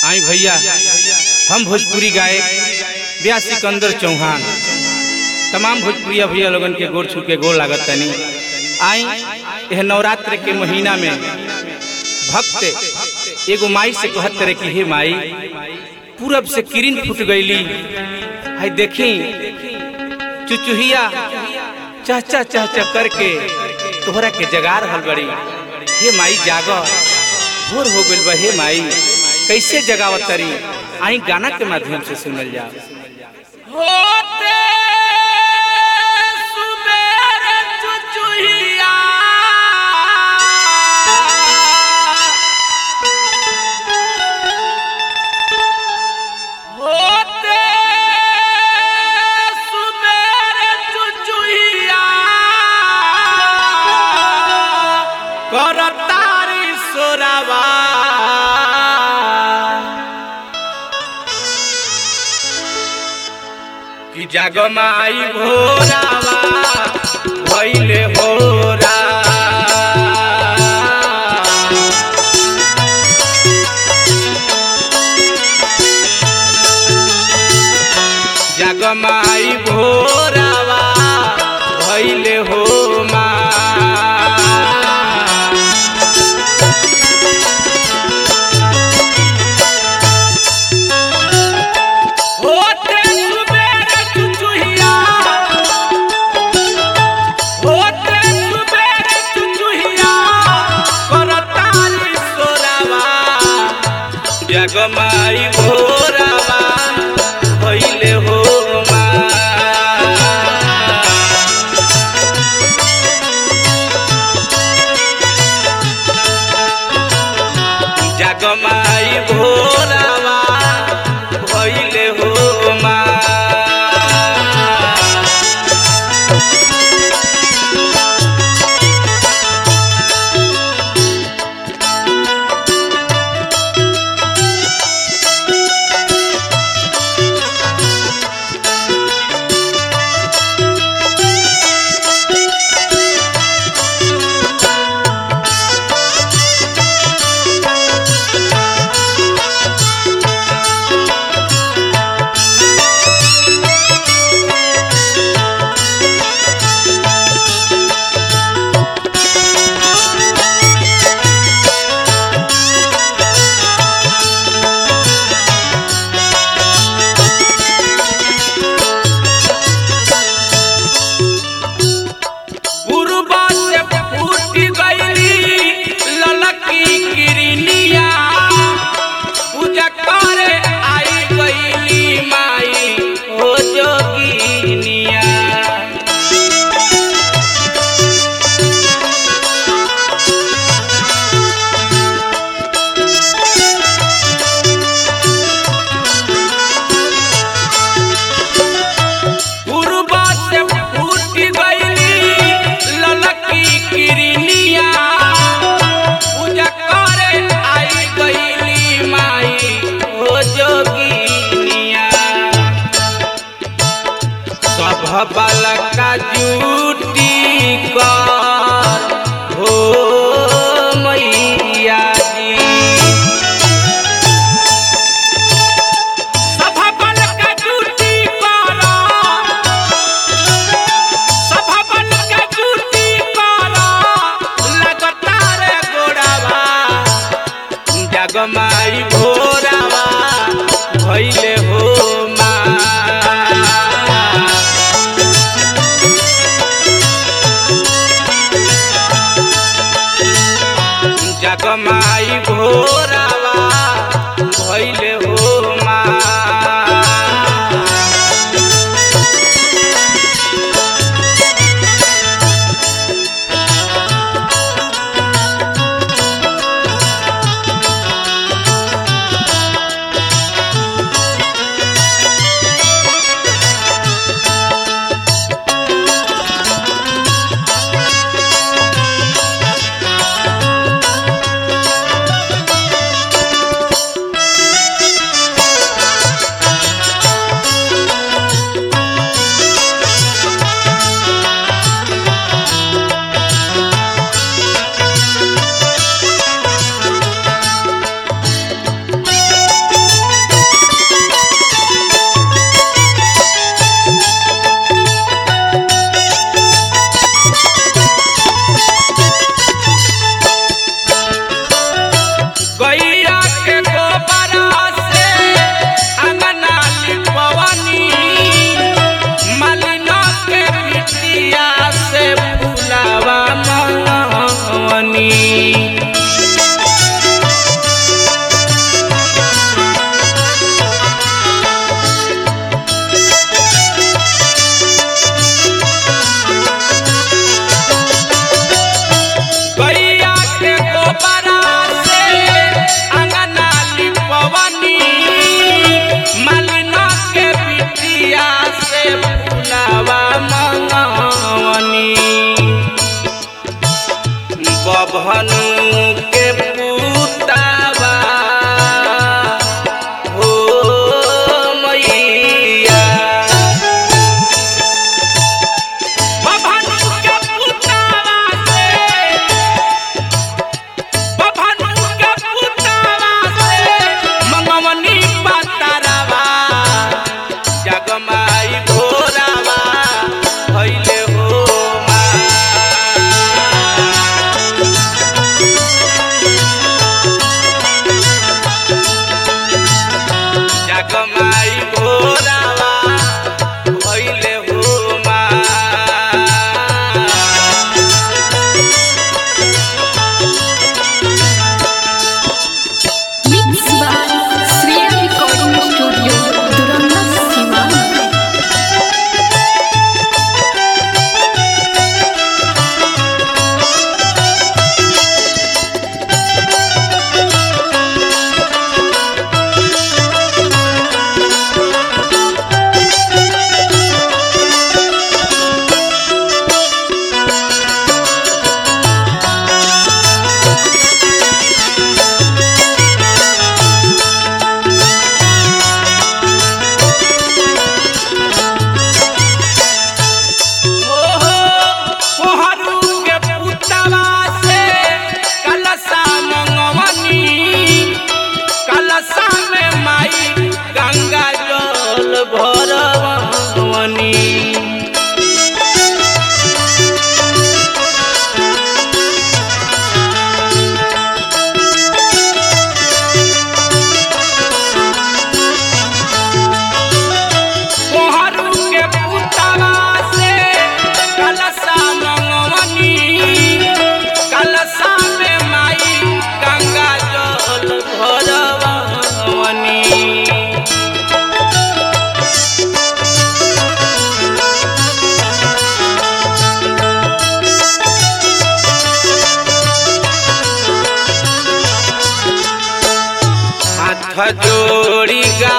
आई भैया हम भोजपुरी गायक ब्याह सिकंदर चौहान तमाम भोजपुरिया भैया लोगन के गोर छू के गोर लागत तनी आई यह नवरात्र के महीना में भक्त एगो माई से कहत रहे कि हे माई पूरब से किरण फूट गईली हाय देखी चुचुहिया चहचा चहचा करके तोहरा के जगा रहल बड़ी हे माई जाग भोर हो गइल बा हे माई कैसे जगावत तरी आई गाना के माध्यम से सुनल जा होते सुबेर चुचुहिया होते सुबेर चुचुहिया करतारी सोरावा कि जगमाई भोरावा भैले होरा जगमाई भोरावा भैले हो मा होते सुबेर चुचुहिया होते सुबेर चुचुहिया करताली सोरावा जगमाई भोरावा भइले हो मा जगमाई भोरावा भइले हो मा पूर्वा से फूट गईली ललकी किरनिया पूजा करे आई गईली माई हो जोगिनिया पूर्वा से फूट गईली ललकी किरनिया पूजा करे आई गईली माई हो जोगिनिया सब बालका जूटी कर हो मैया जी सभा बालका जूटी कर सभा बालका जूटी कर लगातार गोड़ावा जगमाई भोरावा भइले हो मा जगमाई भोरावा भइले हो मा अंगना से अंगना लिपवनी मालिना के बिटिया से फुलावा मंगवनी बभनु के पुतावा हो मैया बभनु के पुतावा से बभनु के पुतावा से मंगवनी पातारावा जगमाई भोरावा भइले हो मा जगमाई भोरावा भइले हो मा Mix by Sriya Recording Studio, Duranda Sivan. ओहो कोहरू के पुतवा से कलशा मंगवनी कलशा में माई गंगा जल भरवनी कोहरू के पुतवा से कलशा मंगवनी कलशा में माई गंगा जल भरवनी हाथ जोड़ी गा